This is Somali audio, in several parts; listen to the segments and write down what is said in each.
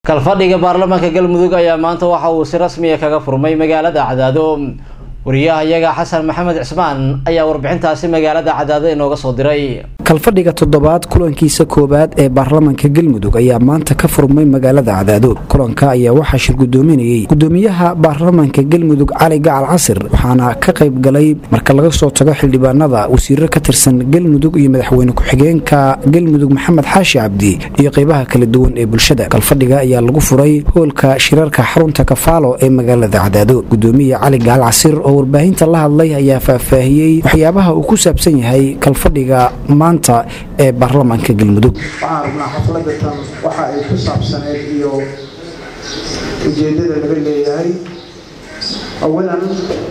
kalfadhiga baarlamaanka galmudug ayaa maanta waxa uu si rasmiya kaga furmay magaalada cadaado wariyaha iyaga xasan maxamed cismaan ayaa warbixintaasi magaalada cadaado inooga soo diray kalfadhiga toddobaad kulankiisa koowaad ee baarlamaanka galmudug ayaa maanta ka furmay magaalada cadaado kulanka ayaa waxaa shir gudoominayey gudoomiyaha baarlamaanka galmudug cali gacal casir waxaana ka qayb galay marka laga soo tago xildhibaanada wasiiro ka tirsan galmudug iyo madaxweyne ku-xigeenka galmudug maxamed xaashi cabdi iyo qeybaha kala duwan ee bulshada kalfadhiga ayaa lagu furay hoolka shirarka xarunta kafaalo ee magaalada cadaado gudoomiya cali gacal casir oo warbaahinta la hadlay ayaa faahfaahiyey waxyaabaha uu ku saabsan yahay kalfadhiga maanta ee baarlamaanka galmudug waxaan rabnaa xafladda tan waxa ay ku saabsaneyd iyo ujeeddada laga leeyahay awalan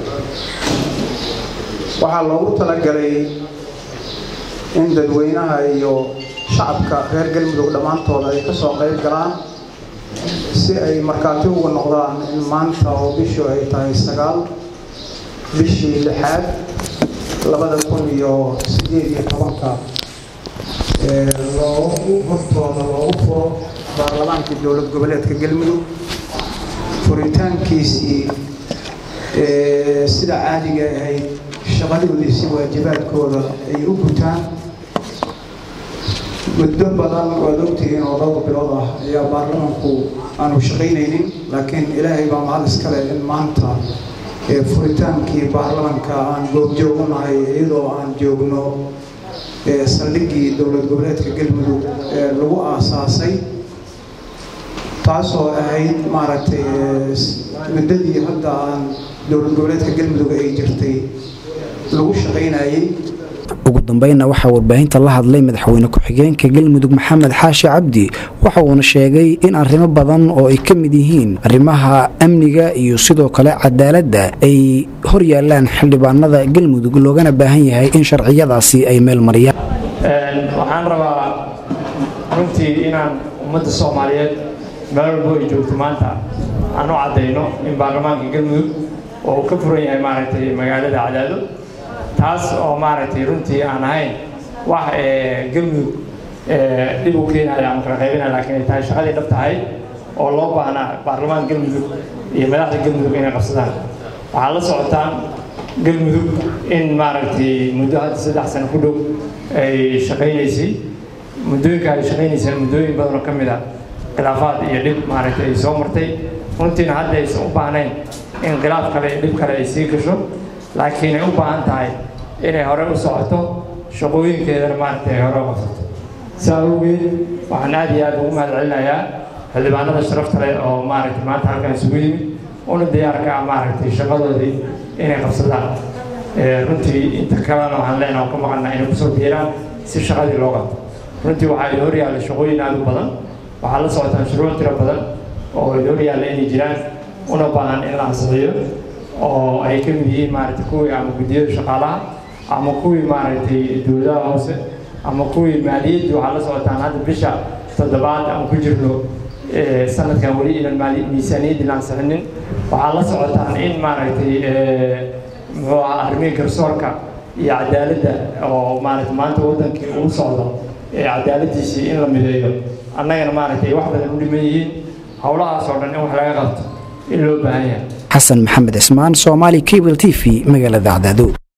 waxaa loogu talagalay in dadweynaha iyo shacabka reer galmudug dhammaantooda ay ka soo qayb galaan si ay markhaati uga noqdaan in maanta oo bishu ay tahay sagaal bishii lixaad labada kun iyo sideed iyo tobanka loogu hortooda loogu furo baarlamaankii dowlad goboleedka galmudug furitaankiisii sida caadiga ahayd shaqadoodii si waajibaadkooda ay u gutaan muddo badan waad ogtihiin oo dhowr bilood ah ayaa baarlamaanku aanu shaqaynaynin laakiin ilaahay baa mahad iskale in maanta furitaankii baarlamaanka aan goobjoog u nahay iyadoo aan joogno saldhiggii dowlad goboleedka galmudug ee lagu aasaasay taasoo ahayd maaragtay muddadii hadda aan dowlad goboleedka galmudug ay jirtay lagu shaqaynayay ugu dambeynna waxaa warbaahinta la hadlay madaxweyne ku-xigeenka galmudug maxamed xaashi cabdi waxa uuna sheegay in arrimo badan oo ay ka mid yihiin arrimaha amniga iyo sidoo kale cadaaladda ay hor yaalaan xildhibaanada galmudug loogana baahan yahay in sharciyadaasi ay meel mariyaan waxaan rabaa runtii inaan ummadda soomaaliyeed meel walbo ay joogto maanta aan u caddayno in baarlamaanka galmudug oo uu ka furan yahay maaragtay magaalada cadaado taas oo maaragtay runtii aan ahayn wax galmudug dhib u keenaya ama kala qaybinaya laakiin ay tahay shaqadii dhab tahay oo loo baahnaa baarlamaanka galmudug iyo madaxda galmudug inay qabsadaan waxaa la socotaan galmudug in maaragtay muddo hadda saddex sano ku dhow ay shaqaynaysay muddooyinka ay shaqaynayseen muddooyin badan oo ka mid ah khilaafaad iyo dhib maaragtay ay soo martay runtiina hadda aysan u baahnayn in khilaaf kale iyo dhib kale ay sii gasho laakiin ay u baahan tahay inay hore u socoto shaqooyinkeedana maaragtay ay hore u qabsato saa awgeed waxaan aad iyo aad ugu mahad celinayaa xildhibaanada sharafta leh oo maaragtay maanta halkan isugu yimid una diyaarka ah maaragtay shaqadoodii inay qabsadaan runtii inta kalena waxaan leenaha ka maqannaa inay kusoo biiraan si shaqadii loo qabto runtii waxaa idin hor yaalla shaqooyin aad u badan waxaa la socotaan shuruuc tiro badan oo idin hor yaalla inay jiraan una baahan in la ansixiyo oo ay ka mid yihiin maaragtay kuwii ama guddiyada shaqaalaha ama kuwii maaragtay dowladaha hoose ama kuwii maaliyadda waxaa la socotaan hadda bisha toddobaad aan ku jirno sanadkan weli inaan miisaaniyaddii la ansixinin waxaa la socotaan in maaragtay muxuu ahaa arrimihii garsoorka iyo cadaaladda oo maaragtay maanta waddankii uu socdo ee cadaaladdiisii in la mideeyo annagana maaragtay wax badan u dhiman yihiin howlahaas oo dhan in wax laga qabto in loo baahan yahay xasan maxamed cismaan soomaali cable t v magaalada cadaado